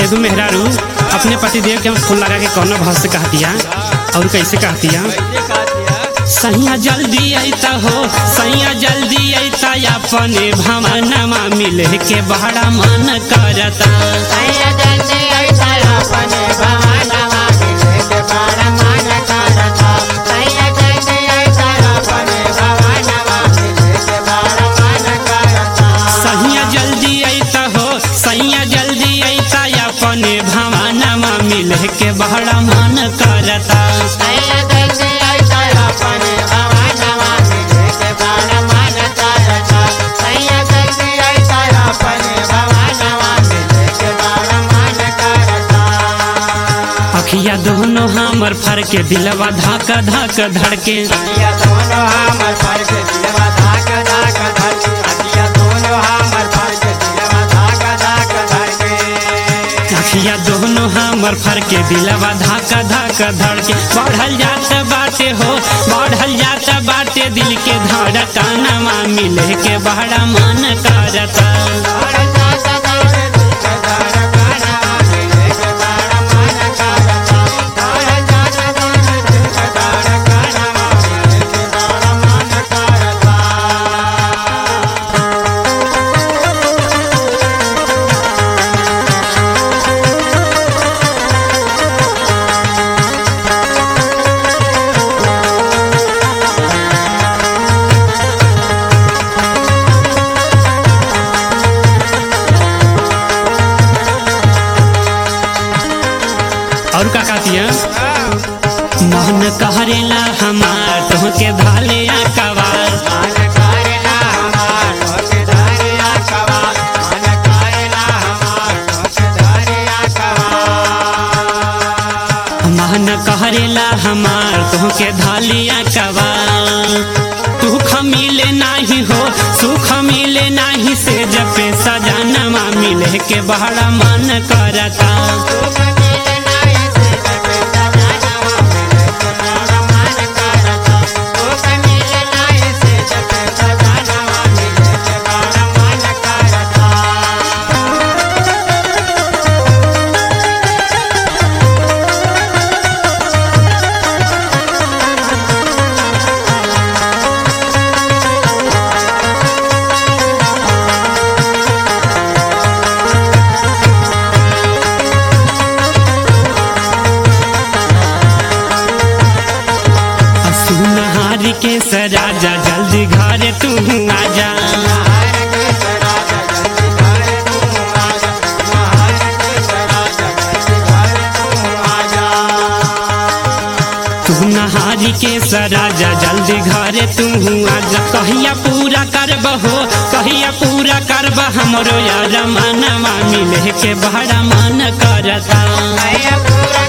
एगो मेहरारू अपने पति देव के फूल लगा के कौनो भाव से कहतिया और कैसे कहतिया सैया जल्दी अइता हो सैया जल्दी अइता अपने भवनमा मिले के बड़ा मन करता सैया जल्दी अइता हो सैया जल्दी अइता अपने भवनमा मिले के बड़ा मन करता अखिया दोनों हमर फर के दिलवा धक धक धड़के अखिया दोनों हमर फर के दिलवा धक धक धड़के बढ़ल जात बाटे हो बढ़ल जात बाटे दिल के धड़कनमा मिले के बड़ा मन करता और का कहतिया मन कहरेला हमार तोहके धाले कवार मन कहरेला हमार तोहके धालिया कवार सुख मिले नाही हो सुख मिले नाही से जपे सजनमा मिले के बड़ा मन करता सुनहारी के सराजा जल्दी घरे तू आजा तू नहारी के सराजा जल्दी घरे तू आजा कहिया पूरा करब हो कहिया पूरा करब हमरो यार मनवा मिले के बड़ा मन करता पूरा